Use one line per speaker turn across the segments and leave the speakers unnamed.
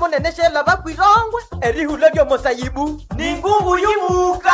muneneshe bakwirongwe erihula lyomosayibu ni ngungu yibuka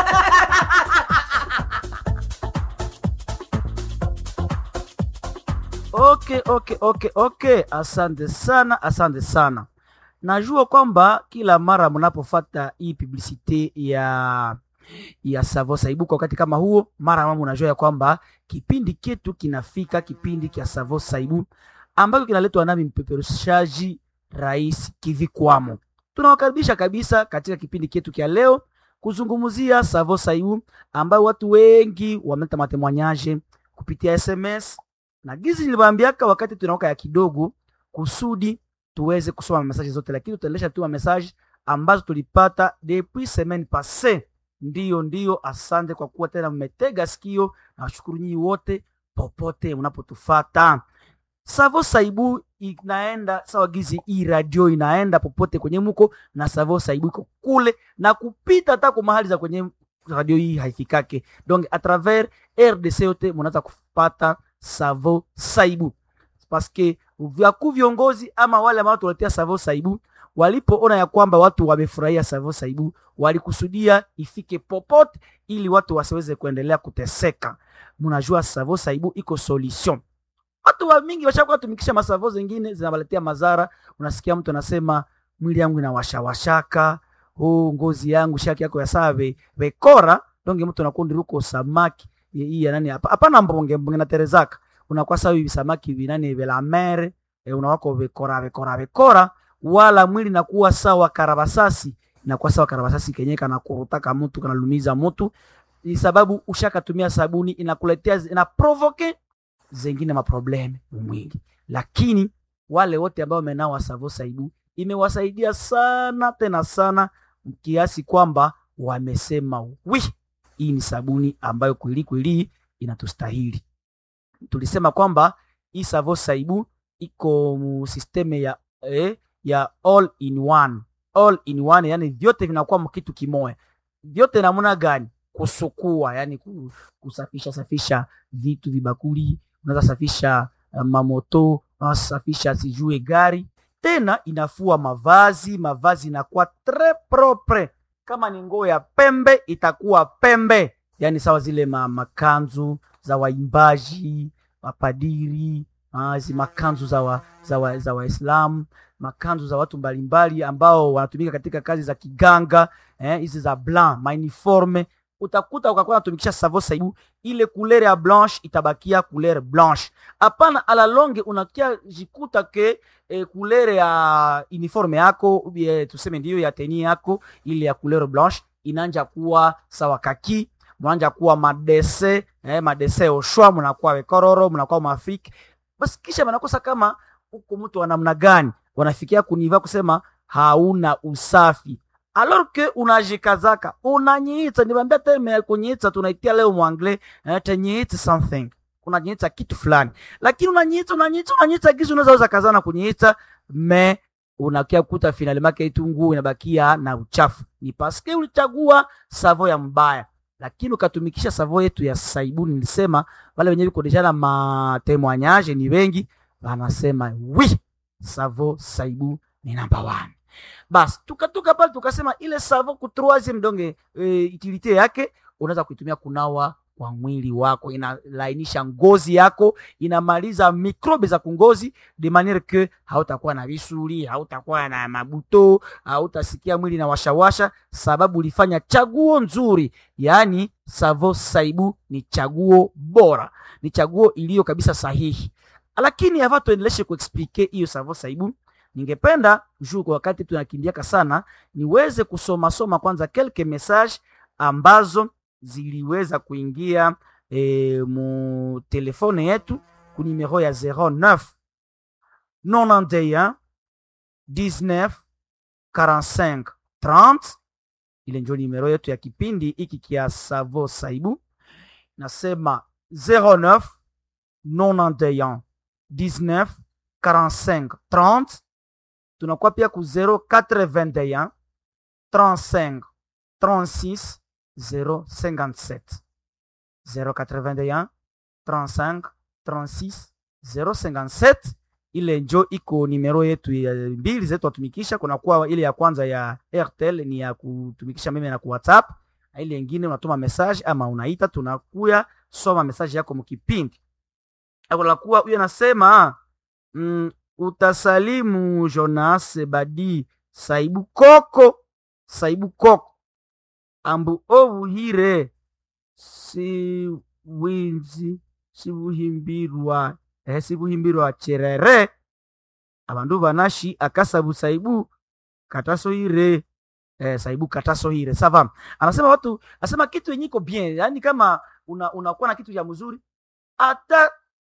Okay, okay, okay, okay. Asante sana, asante sana. Najua kwamba kila mara mnapofata hii publicite ya ya Savo Saibu kwa wakati kama huo, mara mama unajua ya kwamba kipindi ketu kinafika, kipindi kia Savo Saibu ambacho kinaletwa nami mpeperushaji Rais Kivikwamo. Tunawakaribisha kabisa katika kipindi ketu kia leo kuzungumzia Savo Saibu ambayo watu wengi wameleta matemwanyaje kupitia SMS na gizi niliwaambiaka wakati tunawaka ya kidogo kusudi tuweze kusoma mesaje zote, lakini tutaendesha tu mesaje ambazo tulipata depuis semaine passée. Ndiyo, ndiyo, asante kwa kuwa tena mmetega sikio, na washukuru nyinyi wote popote mnapotufata. Savo Saibu inaenda sawa gizi, hii radio inaenda popote kwenye muko na Savo Saibu iko kule na kupita hata kwa mahali za kwenye radio hii haifikake, donc a travers RDC yote mnaweza kupata Savo Saibu paske vyakuu viongozi ama wale ambao tuletea Savo Saibu walipoona ya kwamba watu wamefurahia Savo Saibu, walikusudia ifike popote ili watu wasiweze kuendelea kuteseka. Mnajua Savo Saibu iko solution. Watu wa mingi washakuwa tumikisha masavo zingine zinawaletea madhara. Unasikia mtu anasema mwili yangu inawashawashaka, oh, ngozi yangu shaki yako ya save vekora donge, mtu anakundi ruko samaki hii ya nani hapa hapana, mbonge mbonge na terezaka unakuwa sawa hivi samaki vinani vela mere e, unawako vekora vekora vekora, wala mwili nakuwa sawa karabasasi, inakuwa sawa karabasasi kenye kana kurutaka mtu kana lumiza mtu, ni sababu ushakatumia sabuni inakuletea ina provoke zengine maprobleme mwili. Lakini wale wote ambao wamenawa Savo Saibu imewasaidia sana tena sana, kiasi kwamba wamesema wi, hii ni sabuni ambayo kweli kweli inatustahili. Tulisema kwamba hii Savo Saibu iko mu systeme ya eh, ya all in one, all in one, yani vyote vinakuwa mkitu kimoya. Vyote namna gani? Kusukua, yani kusafisha safisha vitu vibakuli, unaweza safisha uh, mamoto, unaweza safisha sijue gari, tena inafua mavazi, mavazi inakuwa tres propre. Kama ni nguo ya pembe itakuwa pembe, yani sawa zile ma, makanzu za waimbaji mapadiri hizi makanzu za wa, za wa, za Waislamu makanzu za watu mbalimbali ambao wanatumika katika kazi za kiganga hizi eh, za blanc mauniforme, utakuta ukakuwa natumikisha Savo Saibu, ile couleur ya blanche itabakia couleur blanche. Hapana, ala longe unakia jikuta ke eh, couleur ya uniforme yako eh, tuseme ndiyo ya teni yako ile ya couleur blanche inanja kuwa sawa kaki mnaanja kuwa madese eh, madese oshwa mnakuwa wekororo mnakuwa mafiki basi, kisha wanakosa kama huko mtu wa namna gani, wanafikia kuniva kusema hauna usafi alors que unajikazaka unanyiita. Niwaambia terme ya kunyiita tunaitia leo mwangle eh, tenyiita something unanyiita kitu fulani, lakini unanyiita unanyiita unanyiita gizi unaweza uza kazana kunyiita me unakia kuta finali make itunguu inabakia na uchafu, ni paske ulichagua savo ya mbaya lakini ukatumikisha savo yetu ya Saibu. Nilisema wale wenyewe viko deja na matemoignage ni wengi, wanasema wi savo Saibu ni namba one. Basi tukatoka pale tukasema ile savo ku troisieme donge e, utilite yake unaweza kuitumia kunawa kwa mwili wako, inalainisha ngozi yako, inamaliza mikrobe za kungozi de maniere que hautakuwa na visuli, hautakuwa na mabuto, hautasikia mwili na washawasha, sababu ulifanya chaguo nzuri. Yaani Savo Saibu ni chaguo bora, ni chaguo iliyo kabisa sahihi. Lakini hava tuendeleshe kuexplike hiyo Savo Saibu, ningependa juu kwa wakati tunakimbiaka sana, niweze kusoma soma kwanza quelques message ambazo ziliweza kuingia e, mu telefone yetu ku numero ya 09 91 19 45 30. Ile ndio numero yetu ya kipindi hiki kia Savo Saibu, nasema 09 91 19 45 30. Tunakuwa pia ku 0421 35 36 057 081 35 36 057 ile njo iko nimero yetu ya mbili zetu watumikisha. Kunakuwa ile ya kwanza ya Airtel ni ya kutumikisha meme na ku WhatsApp, na ile ingine unatuma message ama unaita, tunakuya soma message yako mkipindi. Akolakuwa huyo anasema mm, utasalimu Jonas Badi Saibu Koko Saibu Koko ambu obuhire si winzi sibuhimbirwa eh, sibuhimbirwa cherere abandu banashi akasabu saibu katasohire eh, saibu katasohire sava anasema watu anasema kitu yenye iko bien yani kama una, unakuwa na kitu ya mzuri hata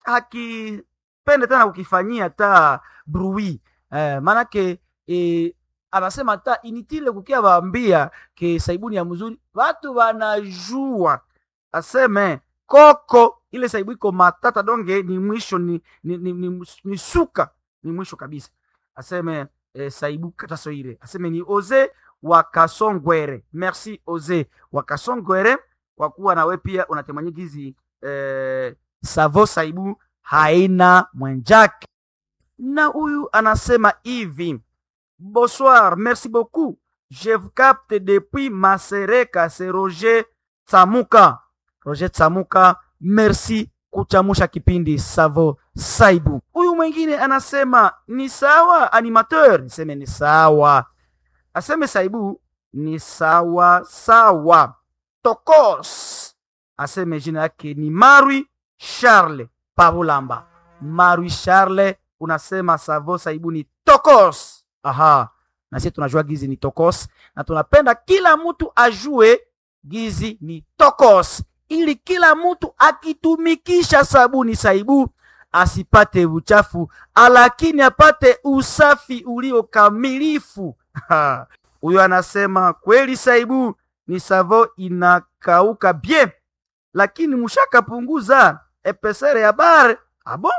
hakipende tena kukifanyia hata brui eh, maanake eh, anasema hata initile kukia baambia ke saibuni ya mzuri watu wanajua aseme koko ile saibu iko matata donge ni mwisho ni, ni, ni, ni, ni suka ni mwisho kabisa aseme eh, saibu katasoire aseme ni oze wakasongwere merci oze wakasongwere kwa kuwa nawe pia unatemanya gizi eh, savo saibu haina mwenjake na huyu anasema hivi bonsoir merci beaucoup je vous capte depuis masereka c'est roger tsamuka roger tsamuka merci kuchamusha kipindi savo saibu huyu mwingine anasema ni sawa animateur niseme ni sawa aseme saibu ni sawa sawa tokos aseme jina yake ni marwi charles pavulamba marwi charles unasema savo saibu ni tokos aha na sisi tunajua gizi ni tokos na tunapenda kila mtu ajue gizi ni tokos ili kila mtu akitumikisha sabuni saibu asipate uchafu lakini apate usafi uliokamilifu huyo anasema kweli saibu ni savo inakauka bien lakini mushakapunguza epesere ya bare abo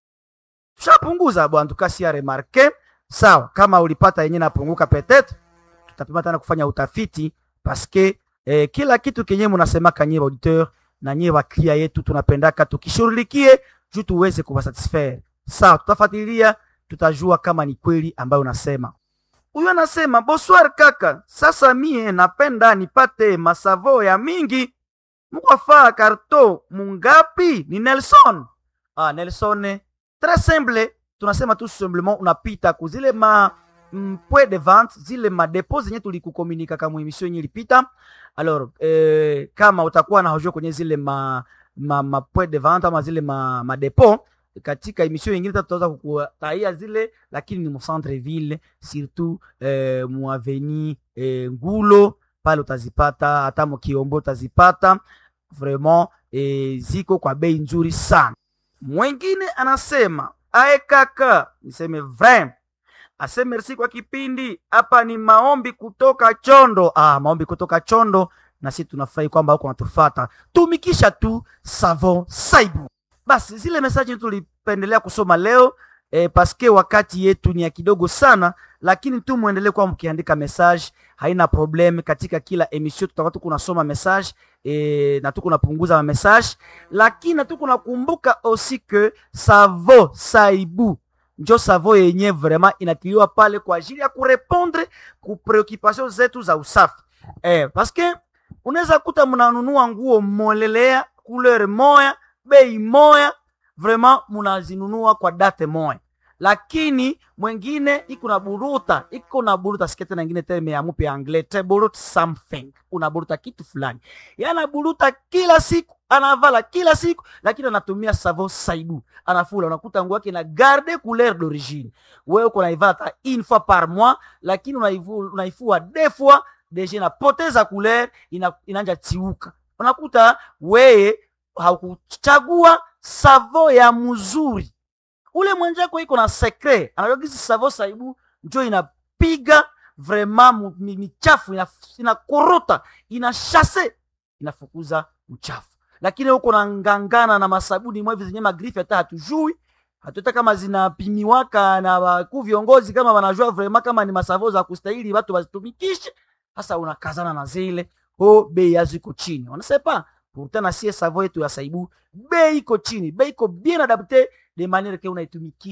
tushapunguza bwana tukasia remarke sawa kama ulipata yenye napunguka petetre tutapima tena kufanya utafiti paske eh, kila kitu kenye munasemaka nyie auditeur na nyie waklia yetu tunapendaka tukishughulikie juu tuweze kuwasatisfaire sawa tutafuatilia tutajua kama ni kweli ambayo unasema huyu anasema bonsoir kaka sasa mie napenda nipate masavo ya mingi mukwafaa karto mungapi ni nelson ah, nelson tres simple tunasema tu simplement unapita kuzile ma mpwe de vente zile madepo zenye tulikukomunika kama emission yenye ilipita alors eh, kama utakuwa na hojua kwenye zile ma ma, ma point de vente ama zile ma, madepo katika emission nyingine tutaweza kukutaia zile lakini ni mu centre ville surtout eh, mu avenue eh, ngulo pale utazipata hata mukiombo utazipata vraiment eh, ziko kwa bei nzuri sana mwingine anasema ae kaka niseme vrai ase merci kwa kipindi hapa ni maombi kutoka chondo ah, maombi kutoka chondo na sisi tunafurahi kwamba huko natufata tumikisha tu savon saibu basi zile mesaji tulipendelea kusoma leo eh, paske wakati yetu ni ya kidogo sana lakini tu muendelee kuwa mkiandika message haina problem katika kila emission tutakuwa tuko nasoma message eh, na tuko napunguza ma message lakini na tuko nakumbuka aussi que savo saibu njo savo yenye vraiment inatiliwa pale kwa ajili ya kurepondre ku preoccupation zetu za usafi eh, paske unaweza kuta mnanunua nguo molelea couleur moya bei moya vraiment munazinunua kwa date moya lakini mwengine iko na buruta iko na buruta sikete na ingine terme ya mupe anglais te burut something unaburuta kitu fulani yana buruta kila siku anavala kila siku lakini anatumia savon saibu anafula unakuta nguo yake na garde couleur d'origine wewe uko naivala hata une fois par mois lakini unaivu- unaifua deux fois deja inapoteza couleur ina, inanja tiuka unakuta weye haukuchagua savo ya mzuri ule mwenjako iko na sekre anajua gisi savo saibu njo inapiga vraiment mu- mi- michafu ina- inakorota ina shase inafukuza uchafu lakini huko na ngangana na masabuni mwevi zenye magrifi hata hatujui hatuta kama zinapimiwaka na wakuu viongozi kama wanajua vraiment kama ni masavo za kustahili watu wazitumikishe sasa unakazana na zile ho bei yazo iko chini wanasepa pourtant na sie savo yetu ya saibu bei iko chini bei iko bien adapte de manière que unaitumikisha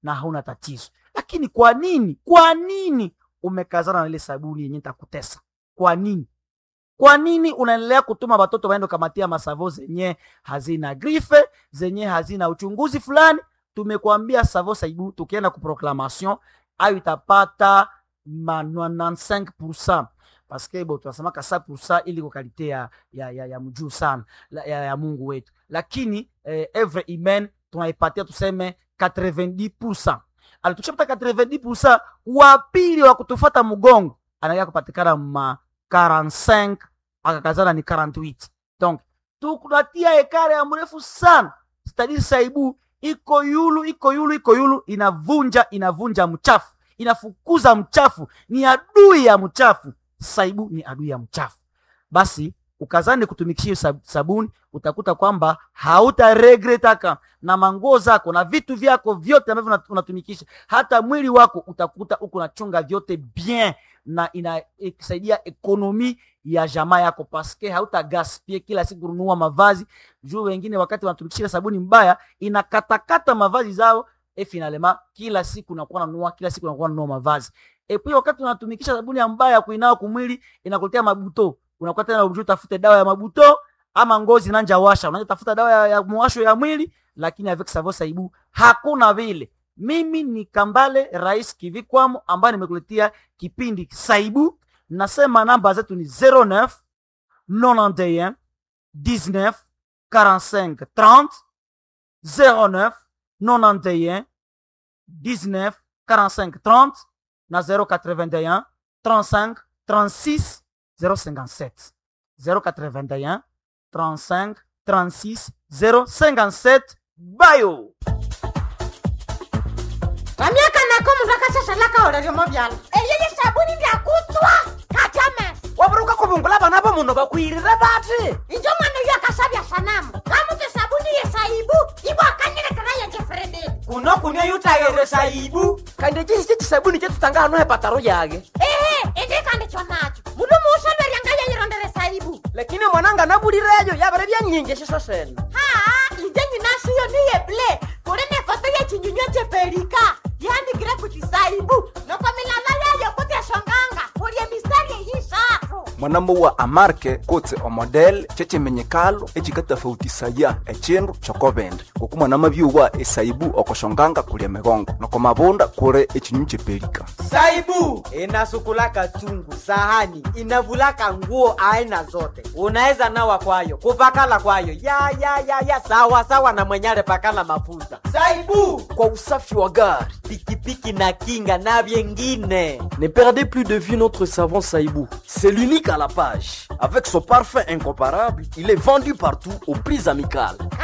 na hauna tatizo lakini kwa nini kwa nini umekazana na ile sabuni yenye takutesa kwa nini kwa nini unaendelea kutuma watoto waende kamatia masavo zenye hazina grife zenye hazina uchunguzi fulani tumekwambia savo saibu tukienda kuproclamation ayo itapata ma 95 paske bo tunasemaka 100 ili kwa kalite ya, ya, ya, ya mjuu sana la- ya, ya mungu wetu lakini eh, evre imen tunaipatia tuseme 90 ali tukishapata 90 wa pili wa kutufata mgongo anaia kupatikana ma 45 akakazana ni 48 donc tukunatia ekare ya mrefu sana stadi saibu iko yulu iko yulu iko yulu inavunja inavunja mchafu inafukuza mchafu ni adui ya mchafu saibu ni adui ya mchafu basi ukazani kutumikisha hiyo sab- sabuni utakuta kwamba hautaregretaka na manguo zako na vitu vyako vyote ambavyo unat- unatumikisha hata mwili wako utakuta huko unachunga vyote bien na inasaidia ekonomi ya jamaa yako paske hauta gaspie kila siku kununua mavazi juu wengine wakati wanatumikisha sabuni mbaya inakatakata mavazi zao e finalema kila siku unakuwa nanunua kila siku unakuwa nanunua mavazi e pia wakati unatumikisha sabuni ya mbaya kuinawa kumwili inakuletea mabuto unakuwa tena ujue tafute dawa ya mabuto ama ngozi nanja washa unaanza tafuta dawa ya, ya mwasho ya mwili lakini avec savo saibu hakuna vile mimi ni kambale rais kivikwamo ambaye nimekuletea kipindi saibu nasema namba zetu ni 09 91 19 45 30 09 91 19 45 30 na 081 35 36 057 081 35 36 057 bayo
vamyaka nako mundu akashashalaka oleryomo vyala eyeye sabuni ndyakutswa katyamesa
waburuka kuvungula vana va munhu vakwirire vati
injo mwana uyo akashavya sanamu kamuti sabuni yesaibu ibwakanyilekera yenjefrededi
kuno kunywa yutayere saibu kandi cisi cisabuni cetu tanga hano hepataro yake
ehe indikandi chonacho mundu muushaverya yeyirondere saibu
lakini mwananga nabulireyo yavere vyanyinji ciso sene
haa inje nyinashiyo niyeble kuli nefoto yechinyunywa cheperika yandikire kuti saibu noko milala yayo kuti eshonganga kulye mistari eyishatu
mwanambo wa amarke kotse omodel cecemenyekalo ecikatafautisaya ecindu cokovende ngoku mwanama byuwa esaibu okoshonganga kulya migongo noko mavunda kuli ecinyu cepelika
saibu inasukulaka chungu sahani inavulaka nguo aina zote unaweza nawa kwayo kupakala kwayo ya ya ya ya sawa sawa na mwenyale pakala mafuta saibu
kwa usafi wa gari.
pikipiki na kinga na vyengine
Ne perdez plus de vue notre savon Saïbou. C'est l'unique à la page. Avec son parfum incomparable, il est vendu partout aux prix amicales.